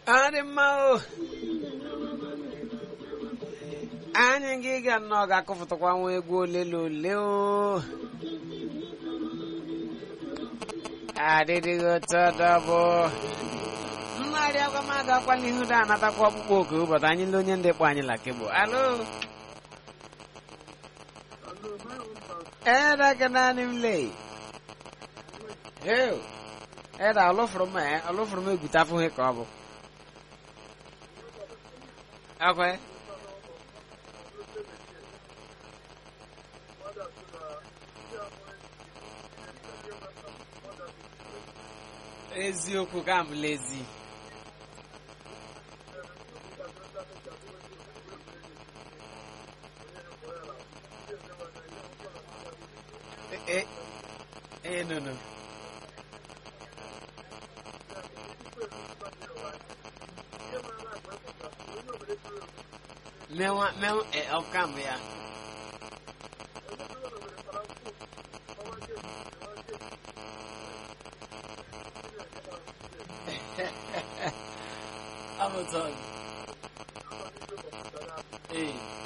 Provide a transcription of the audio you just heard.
ọ dị mma o anyị gị ga nnọọ ga-akụfụtakwa nwa egwu ole na ole o adịdịghị otu ọdọbụ mmadụ agwa m agakwa n'ihu da anatakwa ọkpụkpọ oku ụbọchị anyị ndị onye ndị kpọ anyị la kebụ alo Era que naanị m lee Ew. Era ọlụfụrụ m eh, ọlụfụrụ m egwute afụghị ka ọ bụ akwe eziokwu ka m lezi eh eh no no mewa mewa eh ọkam ya Amazon. Eh.